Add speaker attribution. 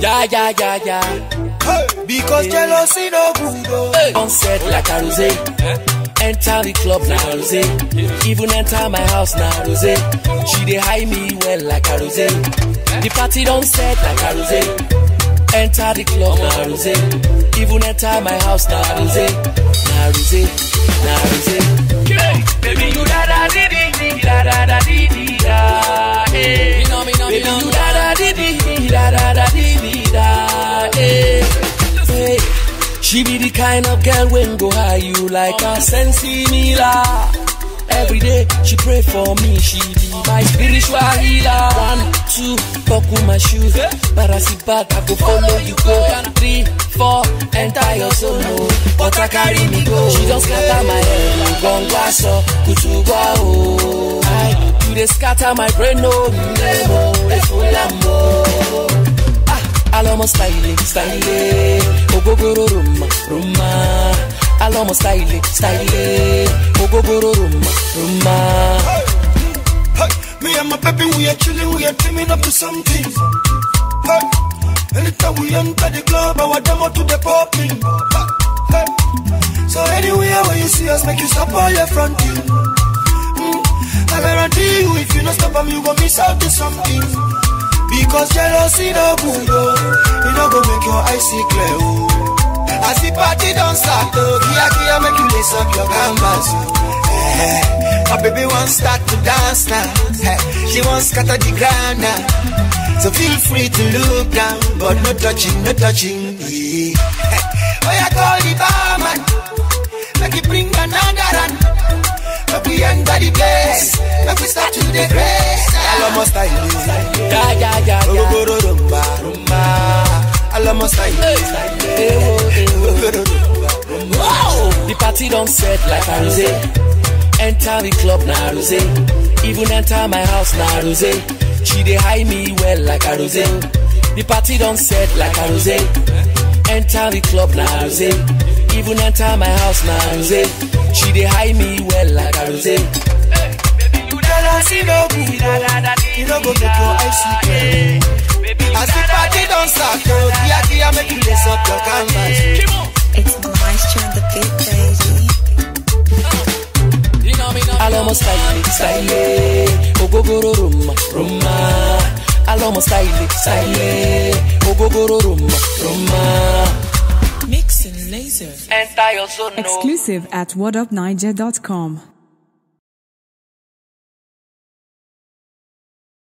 Speaker 1: Yeah, yeah, yeah, yeah.
Speaker 2: Hey, because jealousy no good. Oh.
Speaker 1: Hey. On set like a rose. Enter the club like a rose. Even enter my house now rose. She dey hide me well like a rose. The party don't set like a rose. Enter the club now rose. Even enter my house now rose. Now rose, now rose. Baby you da da di di di da da da di di da. Hey. Baby you da da di di di da da da di di da. Hey. Hey. She be the kind of girl when go high you like a sensi mila. Every day she pray for me, she be my spiritual healer. One, two, buckle my shoes, but I sit back, I go follow you go. Three, four, enter your solo, but I carry me go. She just scatter my head, gongwa so, kutugwa oh. I, you dey scatter my brain, no, nemo, efulamo. Alomo style, style, ogogoro rumma, rumma. Alomo style, style, ogogoro rumma, rumma.
Speaker 2: Hey, me and my baby, we are chilling, we are dreaming up to something. Hey, anytime we enter the club, our demo to the popping. Hey, so anywhere where you see us, make you stop all your fronting. Mm, I guarantee you, if you not stop them, you gon' miss out to something. Because jealousy no good, oh. You no go make your eyes see clear, oh. As the party don't start, oh, kia kia make you lace up your canvas, oh. Eh, my baby wants start to dance now. Eh, she wants scatter the ground now. So feel free to look down, but no touching, no touching. Yeah. Eh, oh, yeah, call the barman. Make you bring another run. Make we enter the place. Make we start to the grace. Alamo style.
Speaker 1: Yeah, yeah, yeah, yeah.
Speaker 2: Ogogoro rumba, rumba. Alamo style.
Speaker 1: Ewo, ewo. Wow! The party don't set like a rose. Enter the club na rose. Even enter my house na rose. She dey hide me well like a rose. The party don't set like a rose. Enter the club na rose. Even enter my house na rose. She dey hide me well like a rose.
Speaker 2: Jealousy no good, oh. You no go make your eyes see clear. As the party don't start, oh, kia kia make you lace up your canvas.
Speaker 3: It's Maestro and the Big Baby.
Speaker 1: Alomo style, style, ogogoro rumma, rumma. Alomo style, style, ogogoro rumma, rumma.
Speaker 4: Mix and laser.
Speaker 1: Enter your zone, no.
Speaker 5: Exclusive at whatupniger.com.